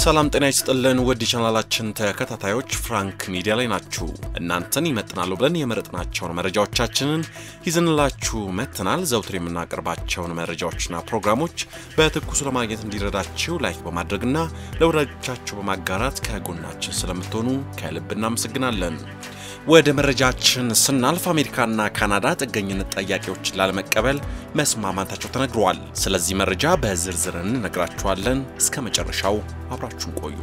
ሰላም ጤና ይስጥልን ውድ ቻናላችን ተከታታዮች ፍራንክ ሚዲያ ላይ ናችሁ። እናንተን ይመጥናሉ ብለን የመረጥናቸውን መረጃዎቻችንን ይዘንላችሁ መጥተናል። ዘውትር የምናቀርባቸውን መረጃዎችና ፕሮግራሞች በትኩሱ ለማግኘት እንዲረዳችሁ ላይክ በማድረግና ለወዳጆቻችሁ በማጋራት ከጎናችን ስለምትሆኑ ከልብ እናመሰግናለን። ወደ መረጃችን ስናልፍ አሜሪካና ካናዳ ጥገኝነት ጠያቂዎችን ላለመቀበል መስማማታቸው ተነግሯል። ስለዚህ መረጃ በዝርዝር እንነግራችኋለን። እስከ መጨረሻው አብራችሁን ቆዩ።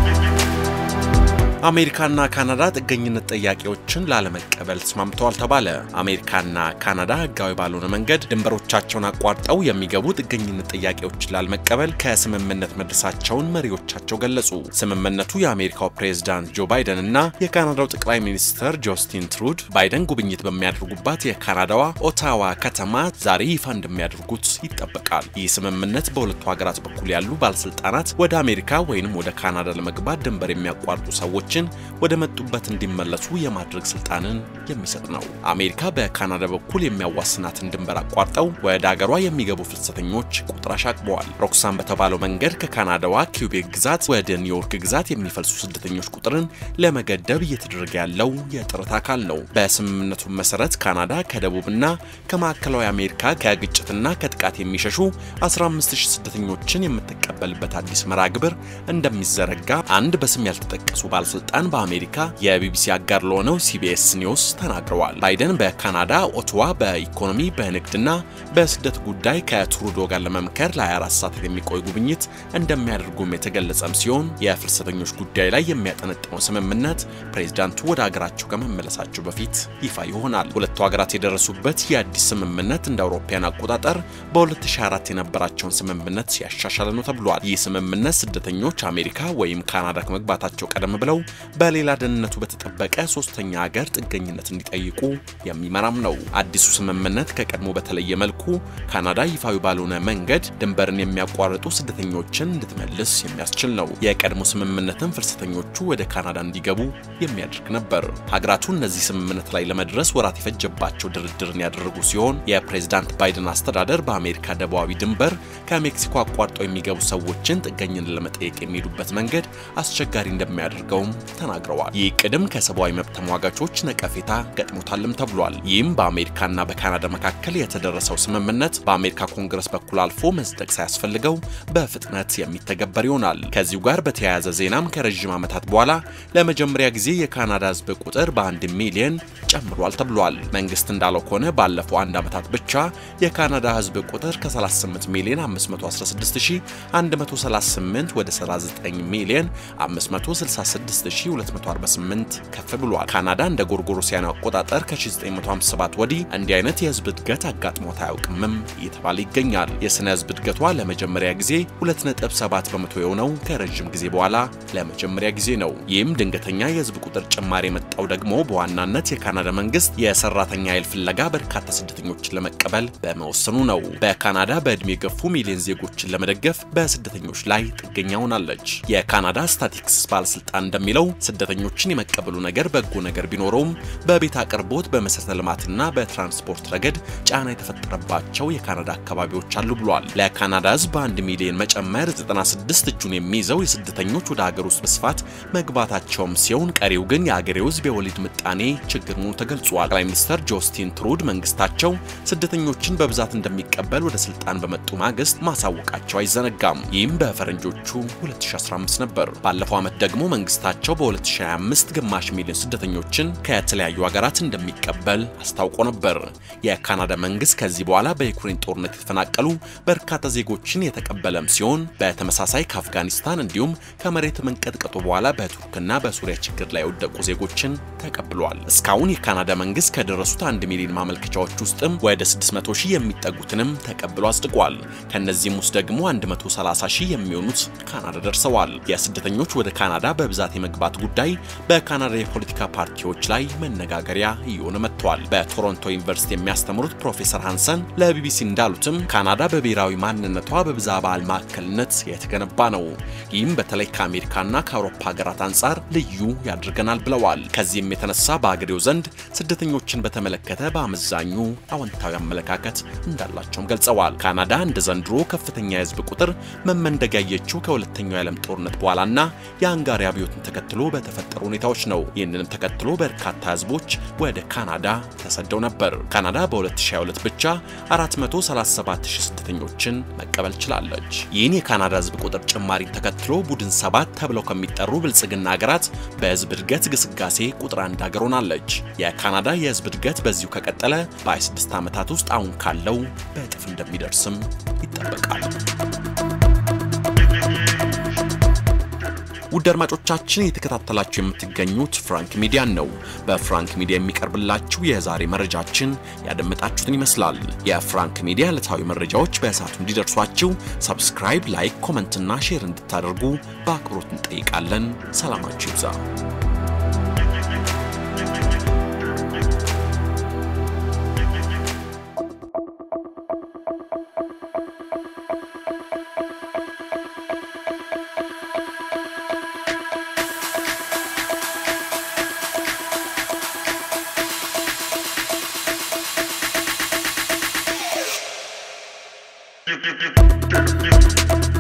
አሜሪካና ካናዳ ጥገኝነት ጠያቂዎችን ላለመቀበል ተስማምተዋል ተባለ። አሜሪካና ካናዳ ሕጋዊ ባልሆነ መንገድ ድንበሮቻቸውን አቋርጠው የሚገቡ ጥገኝነት ጠያቂዎችን ላለመቀበል ከስምምነት መድረሳቸውን መሪዎቻቸው ገለጹ። ስምምነቱ የአሜሪካው ፕሬዝዳንት ጆ ባይደን እና የካናዳው ጠቅላይ ሚኒስትር ጆስቲን ትሩድ ባይደን ጉብኝት በሚያደርጉባት የካናዳዋ ኦታዋ ከተማ ዛሬ ይፋ እንደሚያደርጉት ይጠበቃል። ይህ ስምምነት በሁለቱ ሀገራት በኩል ያሉ ባለስልጣናት ወደ አሜሪካ ወይንም ወደ ካናዳ ለመግባት ድንበር የሚያቋርጡ ሰዎች ወደ መጡበት እንዲመለሱ የማድረግ ስልጣንን የሚሰጥ ነው። አሜሪካ በካናዳ በኩል የሚያዋስናትን ድንበር አቋርጠው ወደ አገሯ የሚገቡ ፍልሰተኞች ቁጥር አሻቅበዋል። ሮክሳን በተባለው መንገድ ከካናዳዋ ኪውቤክ ግዛት ወደ ኒውዮርክ ግዛት የሚፈልሱ ስደተኞች ቁጥርን ለመገደብ እየተደረገ ያለው የጥረት አካል ነው። በስምምነቱ መሰረት ካናዳ ከደቡብና ከማዕከላዊ አሜሪካ ከግጭትና ከጥቃት የሚሸሹ 15000 ስደተኞችን የምትቀበልበት አዲስ መርሃ ግብር እንደሚዘረጋ አንድ በስም ያልተጠቀሱ ባለስልጣን ባለስልጣን በአሜሪካ የቢቢሲ አጋር ለሆነው ሲቢኤስ ኒውስ ተናግረዋል። ባይደን በካናዳ ኦቶዋ በኢኮኖሚ በንግድና በስደት ጉዳይ ከትሩዶ ጋር ለመምከር ለ24 ሰዓታት የሚቆይ ጉብኝት እንደሚያደርጉም የተገለጸም ሲሆን የፍልሰተኞች ጉዳይ ላይ የሚያጠነጥነው ስምምነት ፕሬዚዳንቱ ወደ ሀገራቸው ከመመለሳቸው በፊት ይፋ ይሆናል። ሁለቱ ሀገራት የደረሱበት የአዲስ ስምምነት እንደ አውሮፓውያን አቆጣጠር በ2004 የነበራቸውን ስምምነት ሲያሻሻለ ነው ተብሏል። ይህ ስምምነት ስደተኞች አሜሪካ ወይም ካናዳ ከመግባታቸው ቀደም ብለው በሌላ ደህንነቱ በተጠበቀ ሶስተኛ ሀገር ጥገኝነት እንዲጠይቁ የሚመራም ነው። አዲሱ ስምምነት ከቀድሞ በተለየ መልኩ ካናዳ ይፋዊ ባልሆነ መንገድ ድንበርን የሚያቋርጡ ስደተኞችን እንድትመልስ የሚያስችል ነው። የቀድሞ ስምምነትን ፍልሰተኞቹ ወደ ካናዳ እንዲገቡ የሚያደርግ ነበር። ሀገራቱ እነዚህ ስምምነት ላይ ለመድረስ ወራት የፈጀባቸው ድርድርን ያደረጉ ሲሆን የፕሬዝዳንት ባይደን አስተዳደር በአሜሪካ ደቡባዊ ድንበር ከሜክሲኮ አቋርጠው የሚገቡ ሰዎችን ጥገኝነት ለመጠየቅ የሚሄዱበት መንገድ አስቸጋሪ እንደሚያደርገው ተናግረዋል። ይህ ቅድም ከሰብአዊ መብት ተሟጋቾች ነቀፌታ ገጥሞታልም ተብሏል። ይህም በአሜሪካና በካናዳ መካከል የተደረሰው ስምምነት በአሜሪካ ኮንግረስ በኩል አልፎ መጽደቅ ሳያስፈልገው በፍጥነት የሚተገበር ይሆናል። ከዚሁ ጋር በተያያዘ ዜናም ከረዥም ዓመታት በኋላ ለመጀመሪያ ጊዜ የካናዳ ሕዝብ ቁጥር በአንድ ሚሊዮን ጨምሯል ተብሏል። መንግስት እንዳለው ከሆነ ባለፈው አንድ ዓመታት ብቻ የካናዳ ሕዝብ ቁጥር ከ38 ሚሊዮን 5138 ወደ 39 ሚሊዮን 566248 ከፍ ብሏል። ካናዳ እንደ ጎርጎሮሲያኑ አቆጣጠር ከ1957 ወዲህ እንዲህ አይነት የህዝብ እድገት አጋጥሞት አያውቅምም እየተባለ ይገኛል። የስነ ህዝብ እድገቷ ለመጀመሪያ ጊዜ 2.7 በመቶ የሆነው ከረዥም ጊዜ በኋላ ለመጀመሪያ ጊዜ ነው። ይህም ድንገተኛ የህዝብ ቁጥር ጭማሪ የመጣው ደግሞ በዋናነት የካናዳ መንግስት የሰራተኛ ኃይል ፍለጋ በርካታ ስደተኞችን ለመቀበል በመወሰኑ ነው። በካናዳ በዕድሜ የገፉ ሚሊዮን ዜጎችን ለመደገፍ በስደተኞች ላይ ጥገኛ ሆናለች። የካናዳ ስታቲክስ ባለስልጣን እንደሚለው ስደተኞችን የመቀበሉ ነገር በጎ ነገር ቢኖረውም በቤት አቅርቦት፣ በመሰረተ ልማትና በትራንስፖርት ረገድ ጫና የተፈጠረባቸው የካናዳ አካባቢዎች አሉ ብሏል። ለካናዳ ህዝብ በአንድ ሚሊዮን መጨመር 96 እጁን የሚይዘው የስደተኞች ወደ ሀገር ውስጥ በስፋት መግባታቸውም ሲሆን ቀሪው ግን የአገሬው ህዝብ የወሊድ ምጣኔ ችግር መሆኑ ተገልጿል። ጠቅላይ ሚኒስትር ጆስቲን ትሩድ መንግስታቸው ስደተኞችን በብዛት እንደሚቀበል ወደ ስልጣን በመጡ ማግስት ማሳወቃቸው አይዘነጋም። ይህም በፈረንጆቹ 2015 ነበር። ባለፈው ዓመት ደግሞ መንግስታቸው በ2025 ግማሽ ሚሊዮን ስደተኞችን ከተለያዩ ሀገራት እንደሚቀበል አስታውቆ ነበር። የካናዳ መንግስት ከዚህ በኋላ በዩክሬን ጦርነት የተፈናቀሉ በርካታ ዜጎችን የተቀበለም ሲሆን በተመሳሳይ ከአፍጋኒስታን እንዲሁም ከመሬት መንቀጥቀጡ በኋላ በቱርክና በሱሪያ ችግር ላይ የወደቁ ዜጎችን ተቀብሏል። እስካሁን የካናዳ መንግስት ከደረሱት አንድ ሚሊዮን ማመልከቻዎች ውስጥም ወደ 600 ሺህ የሚጠጉትንም ተቀብሎ አጽድቋል። ከነዚህም ውስጥ ደግሞ 130 ሺህ የሚሆኑት ካናዳ ደርሰዋል። የስደተኞች ወደ ካናዳ በብዛት የመግባት ጉዳይ በካናዳ የፖለቲካ ፓርቲዎች ላይ መነጋገሪያ እየሆነ መጥቷል። በቶሮንቶ ዩኒቨርሲቲ የሚያስተምሩት ፕሮፌሰር ሃንሰን ለቢቢሲ እንዳሉትም ካናዳ በብሔራዊ ማንነቷ በብዛ በዓል ማዕከልነት የተገነባ ነው። ይህም በተለይ ከአሜሪካና ከአውሮፓ ሀገራት አንጻር ልዩ ያደርገናል ብለዋል። ከዚህም የተነሳ በአገሬው ዘንድ ስደተኞችን በተመለከተ በአመዛኙ አዎንታዊ አመለካከት እንዳላቸውም ገልጸዋል። ካናዳ እንደ ዘንድሮ ከፍተኛ የህዝብ ቁጥር መመንደግ ያየችው ከሁለተኛው የዓለም ጦርነት በኋላና የአንጋሪ አብዮትን ተከትሎ በተፈጠሩ ሁኔታዎች ነው። ይህንንም ተከትሎ በርካታ ህዝቦች ወደ ካናዳ ተሰደው ነበር። ካናዳ በ2022 ብቻ 437 ሺህ ስደተኞችን መቀበል ችላለች። ይህን የካናዳ ህዝብ ቁጥር ጭማሪን ተከትሎ ቡድን ሰባት ተብለው ከሚጠሩ ብልጽግና ሀገራት በህዝብ እድገት ግስጋሴ ቁጥር አንድ ሀገር ሆናለች። የካናዳ የህዝብ እድገት በዚሁ ከቀጠለ በ26 ዓመታት ውስጥ አሁን ካለው በእጥፍ እንደሚደርስም ይጠበቃል። ውድ አድማጮቻችን እየተከታተላችሁ የምትገኙት ፍራንክ ሚዲያን ነው። በፍራንክ ሚዲያ የሚቀርብላችሁ የዛሬ መረጃችን ያደመጣችሁትን ይመስላል። የፍራንክ ሚዲያ ዕለታዊ መረጃዎች በሰዓቱ እንዲደርሷችሁ ሰብስክራይብ፣ ላይክ፣ ኮመንትና ሼር እንድታደርጉ በአክብሮት እንጠይቃለን። ሰላማችሁ ይብዛ። Thank you.